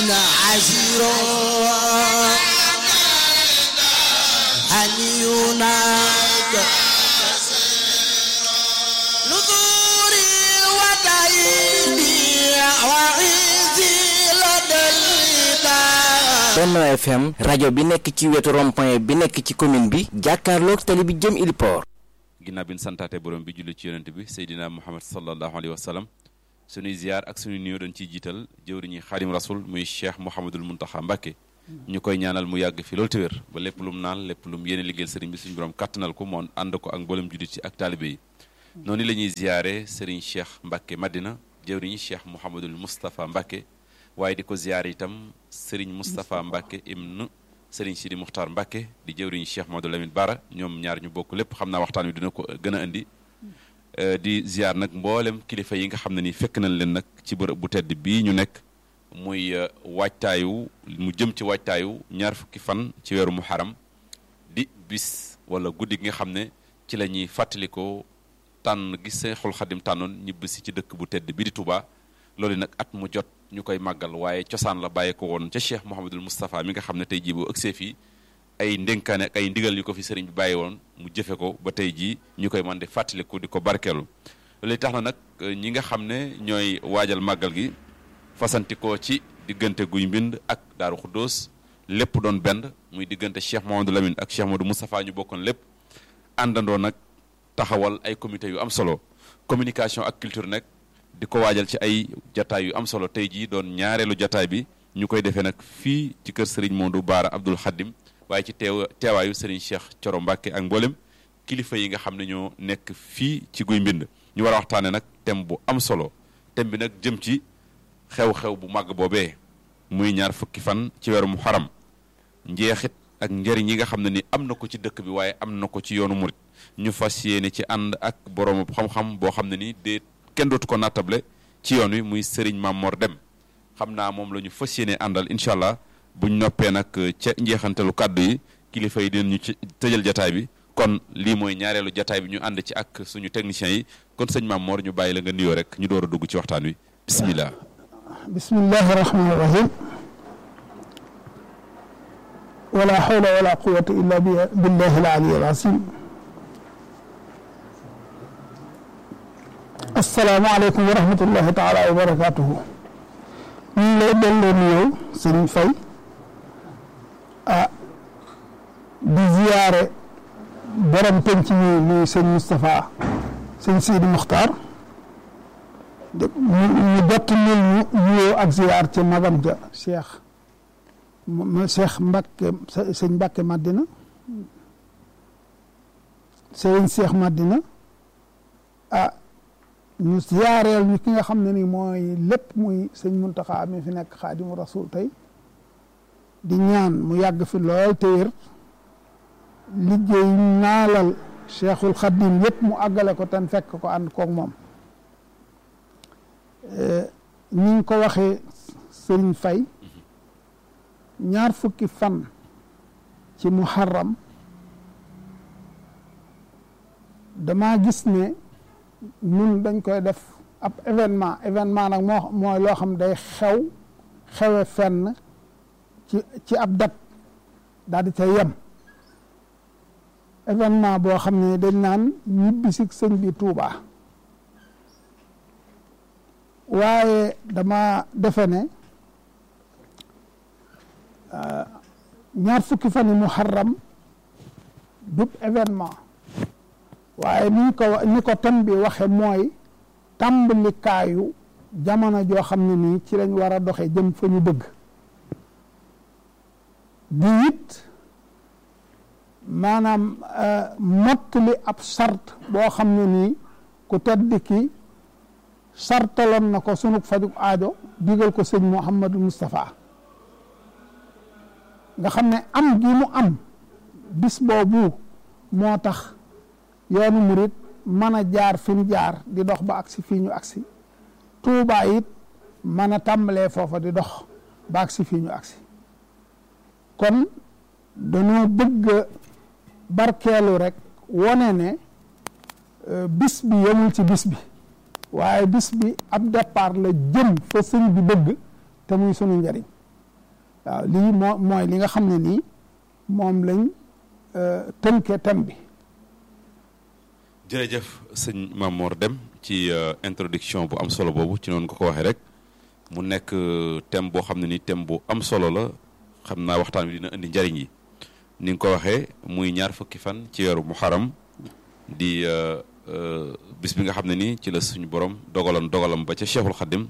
عسير أن يناد نذوري ودعيني وعزي لدى الإله Benno FM rajo bi nekk ci wetu rond-point bi nekk ci commune bi jàkkaarloog tali bi jëm Iliport ginnaaw bi ñu santaate borom bi julli ci yonent bi Seydina Muhammad sallallahu alayhi wa sallam suñuy ziar ak suñuy nuyoo dañ ciy jiital jëwriñi xaadim rasul muy cheikh Mouhamadul Muntaxa Mbàkke ñu koy ñaanal mu yàgg fi loolu te wér ba lépp lu mu naan lépp lu mu yéene liggéeyal sëriñ bi suñu borom kàttanal ko moon ànd ko ak mboolem jullit ci ak taalibe yi noonu la ñuy ziare sëriñ cheikh Mbàkke Madina jëwriñi cheikh Mouhamadul Moustapha Mbàkke waaye di ko ziare itam sëriñ Moustapha Mbàkke ibn sëriñ Sidi Muxtaar Mbàkke di jëwriñi cheikh Mamadou Lamine Bara ñoom ñaar ñu bokk lépp xam naa waxtaan wi dina ko gën a indi di ziar nag mboolem kilifa yi nga xam ne ni fekk nañ leen nag ci bërëb bu tedd bii ñu nekk muy waajtaayu mu jëm ci waajtaayu ñaar fukki fan ci weeru muharam di bis wala guddi gi nga xam ne ci la ñuy fàttalikoo tànn gi Seexul Xadim tànnoon ñibbisi ci dëkk bu tedd bi di Touba loolu nag at mu jot ñu koy màggal waaye cosaan la bàyyee ko woon ca Cheikh Mouhamadul Moustapha mi nga xam ne tey jii boo ëgsee fii ay ndénkaane ak ay ndigal yu ko fi sëriñ bi bàyyi woon mu jëfe ko ba tey jii ñu koy mën di fàttaliku di ko barkeelu loolu tax na nag ñi nga xam ne ñooy waajal màggal gi fasantikoo ci diggante guy mbind ak daaru xuddoos lépp doon benn muy diggante Cheikh Mamadou Lamine ak Cheikh Mamadou Moustapha ñu bokkoon lépp àndandoo nag taxawal ay comité yu am solo communication ak culture nag di ko waajal ci ay jataay yu am solo tey jii doon ñaareelu jataay bi ñu koy defee nag fii ci kër Serigne Modou Baara Abdoul Khadim waaye ci teew teewaayu Serigne Cheikh Coro Mbacke ak mboolem kilifa yi nga xam ne ñoo nekk fii ci guy mbind ñu war a waxtaane nag thème bu am solo thème bi nag jëm ci xew-xew bu màgg boobee muy ñaar fukki fan ci weeru muharram njeexit ak njëriñ yi nga xam ne ni am na ko ci dëkk bi waaye am na ko ci yoonu murit ñu fas yéene ci ànd ak borom xam-xam boo xam ne ni de kenn dootu ko nattable ci yoon wi muy Serigne Mamor Dem xam naa moom la ñu fas yéene àndal incha allah buñ noppee nag ca njeexantalu kàddu yi kilifa yi dinañu ci tëjal jataay bi kon lii mooy ñaareelu jataay bi ñu ànd ci ak suñu techniciens yi kon sëñ Mamor ñu bàyyi la nga nuyoo rek ñu door a dugg ci waxtaan wi bismillah bismillahi rahmani rahim wala hawla wala quwata illa billahi al-ali al-azim assalaamu aleykum wa rahmatullahi taala wa barakatuhu ñu ngi lay delloo nuyoo sëñ Fay ah di ziyaare borom penc mi muy sëñ Moustapha sëñ Sidi Muxtaar ñu dott nil ñu nuyoo ak ziyaar ci magam ja Cheikh Cheikh Mbacke sëñ Mbacke Madina sëriñ Cheikh Madina ah ñu ziyaareel ñu ki nga xam ne ni mooy lépp muy sëñ Muntaxa mi fi nekk xaadimu rasul tey di ñaan mu yàgg fi lool te wér liggéey naalal cheikhul xadim yëpp mu àggale ko ten fekk ko ànd koog moom ni nga ko waxee sëriñ fay ñaar fukki fan ci muharram dama gis ne ñun dañ koy def ab événement événement nag moo mooy loo xam day xew xewe fenn ci ci ab dat daal di ca yem événement boo xam ne dañ naan ñibbisi sëñ bi Tuubaa waaye dama defe ne ñaar fukki fan yi muharram dub événement waaye ni ko ni ko thème bi waxe mooy tàmbalikaayu jamono joo xam ne nii ci lañ war a doxe jëm fa ñu bëgg di it maanaam mottali ab sart boo xam ne nii ku tedd ki sartaloon na ko sunu fajug aajo digal ko sëñ Mouhamadou Moustapha nga xam ne am gi mu am bis boobu moo tax yoonu murit mën a jaar fi mu jaar di dox ba agsi fii ñu agsi Tuubaa it mën a tàmbalee foofa di dox ba agsi fii ñu agsi kon dañoo bëgg barkeelu rek wone ne bis bi yemul ci bis bi waaye bis bi ab départ la jëm fa sëñ bi bëgg te muy sunu njariñ waaw lii moo mooy li nga xam ne nii moom lañ tënkee thème bi jërëjëf sëñ Mamor Deme ci introduction bu am solo boobu ci noonu nga ko waxee rek mu nekk thème boo xam ne ni thème bu am solo la xam naa waxtaan bi dina indi njariñ yi ni nga ko waxee muy ñaar fukki fan ci weeru muharam di bis bi nga xam ne ni ci la suñu borom dogaloon dogalam ba ca cheikhul xadim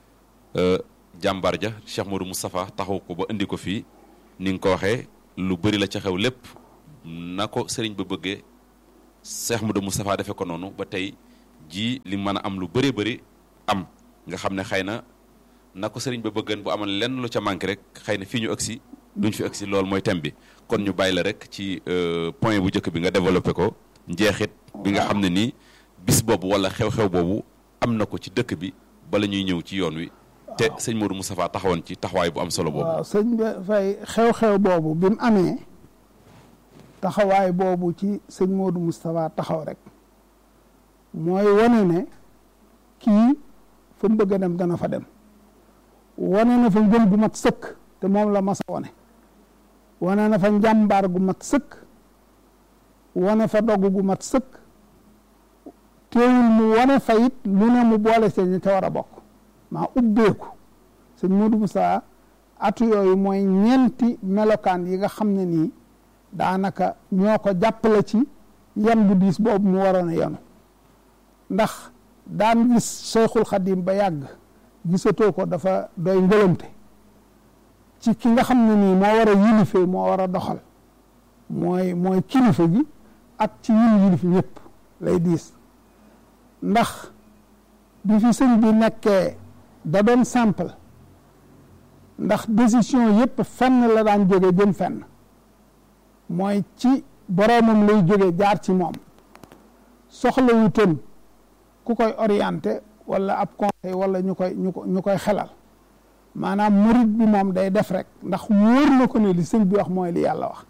jàmbaar ja cheikh Modou Moustapha taxaw ko ba indi ko fii ni nga ko waxee lu bëri la ca xew lépp na ko sëriñ ba bëggee cheikh Modou Moustapha defee ko noonu ba tey ji li mën a am lu bëree bëri am nga xam ne xëy na na ko sëriñ ba bëggeen bu amoon lenn lu ca manqué rek xëy na fii ñu agsi duñ fi agsi loolu mooy thème bi kon ñu bàyyi la rek ci point bu njëkk bi nga développé ko njeexit bi nga xam ne nii bis boobu wala xew-xew boobu am na ko ci dëkk bi bala ñuy ñëw ci yoon wi te sëñ Modou Moustapha taxawoon ci taxawaay bu am solo boobu waaw sëñ bi fay xew-xew boobu bi mu amee taxawaay boobu ci sëñ Modou Moustapha taxaw rek mooy wane ne kii fa mu bëgg a dem dana fa dem wane na fa ngëm gu mat sëkk te moom la mas a wane wane na fa njàmbaar gu mat sëkk wane fa dogg gu mat sëkk teewul mu wane fa it lu ne mu boole ci ñi ca war a bokk maa ubbeeku sëñ Modou Moussa atu yooyu mooy ñeenti melokaan yi nga xam ne nii daanaka ñoo ko jàppale ci yan bu diis boobu mu waroon a yanu ndax daan gis Cheikhul Khadim ba yàgg gisatoo ko dafa doy ngëlëmte ci ki nga xam ne nii moo war a yilife moo war a doxal mooy mooy kilifa gi ak ci ñun yilif ñëpp lay diis ndax bi fi sëñ bi nekkee da doon simple ndax décision yëpp fenn la daan jóge jëm fenn mooy ci boroomam lay jóge jaar ci moom soxla wutoon ku koy orienté wala ab conseil wala ñu koy ñu ko ñu koy xelal maanaam murit bi moom day def rek ndax wóor na ko ne li sëñ bi wax mooy li yàlla wax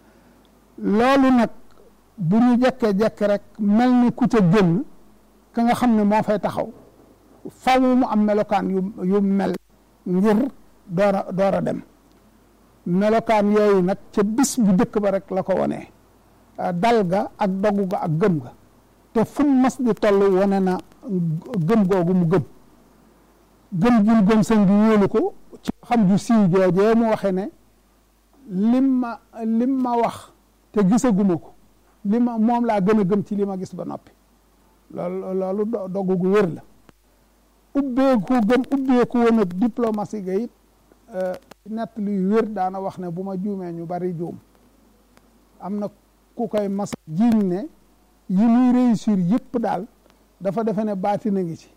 loolu nag bu ñu jekkee-jekk rek mel ni ku ca génn ka nga xam ne moo fay taxaw faw mu am melokaan yu yu mel ngir door a door a dem melokaan yooyu nag ca bis bu njëkk ba rek la ko wonee dal ga ak dogu ga ak gëm ga te fu mu mas di toll wane na gëm googu mu gëm gëm gi mu gëm sëñ bi wóolu ko ci xam ju siiw joojee mu waxe ne lim ma lim ma wax te gisaguma ko li ma moom laa gën a gëm ci li ma gis ba noppi loolu loolu dogu gu wér la ubbeeku gëm ubbeeku woon ak diplomatie ga it nett luy wér daana wax ne bu ma juumee ñu bari juum am na ku koy mas jiiñ ne yi muy réussir yëpp daal dafa defe ne baati na ngi ci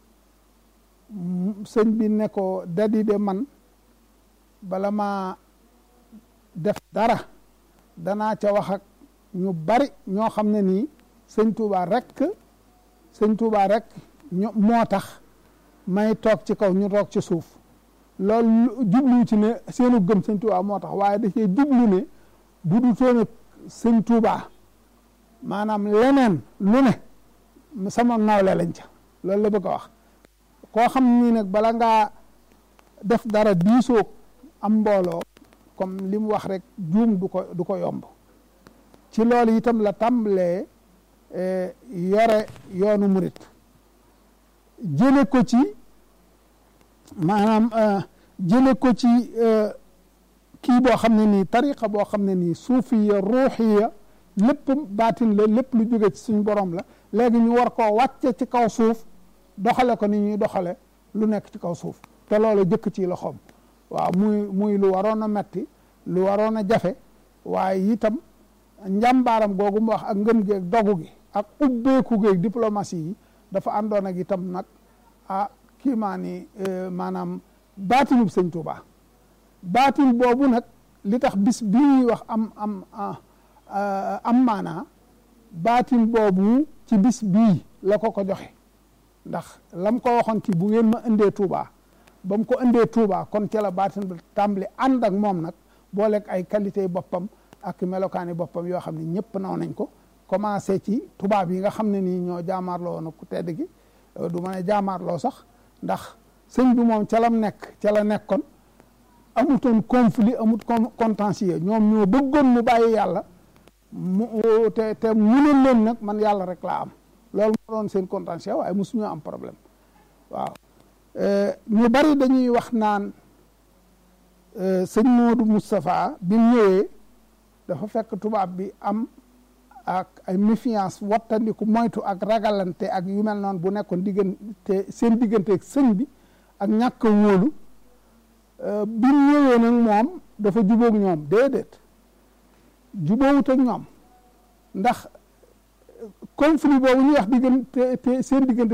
sëñ bi ne ko dadi de man bala ma def dara danaa ca wax ak ñu bari ñoo xam ne nii sëñ Touba rek sëñ Touba rek ñu moo tax may toog ci kaw ñu toog ci suuf loolu jublu ci ne seenu gëm sëñ Touba moo tax waaye da cee jublu ne bu du toon ak sëñ Touba maanaam leneen lu ne sama nawle lañ ca loolu la bëgg a wax koo xam ni nag bala ngaa def dara diisoo am mbooloo comme li mu wax rek juum du ko du ko yomb ci loolu itam la tàmbalee yore yoonu murit jële ko ci maanaam jële ko ci kii boo xam ne nii tariqa boo xam ne nii suufiya ruuxiya lépp baatin la lépp lu jóge ci suñ borom la léegi ñu war koo wàcce ci kaw suuf doxale ko ni ñuy doxale lu nekk ci kaw suuf te loolu jëkk ci loxoom waaw muy muy lu waroon a metti lu waroon a jafe waaye itam njàmbaaram googu mu wax ak ngëm gi ak dogu gi ak ubbeeku gi ak diplomatie yi dafa àndoon ak itam nag ah kii maa ni maanaam baatinub sëñ Tuuba baatin boobu nag li tax bis bii ñuy wax am am am maanaa baatin boobu ci bis bii la ko ko joxe ndax lam ko waxoon ci bu ngeen ma indee Touba ba mu ko indee Touba kon ca la baatin bi tàmbali ànd ak moom nag booleeg ay qualité boppam ak melokaani boppam yoo xam ne ñëpp naw nañ ko commencé ci tubaab yi nga xam ne nii ñoo jaamaarloo woon ku tedd gi du ma ne jaamaarloo sax ndax sëñ bi moom ca lam nekk ca la nekkoon amutoon conflit amut contentieux ñoom ñoo bëggoon mu bàyyi yàlla mu te te mënoon leen nag man yàlla rek laa am loolu moo doon seen contentieux waaye mosuñoo am problème waaw ñu bari dañuy wax naan sëñ Modou Moustapha bi mu ñëwee dafa fekk tubaab bi am ak ay méfiance wattandiku moytu ak ragalante ak yu mel noonu bu nekkoon diggante seen diggante ak sëñ bi ak ñàkk a wóolu bi mu ñëwee nag moom dafa jubóog ñoom déedéet jubóowut ak ñoom ndax conflit boobu ñuy wax diggante te seen diggante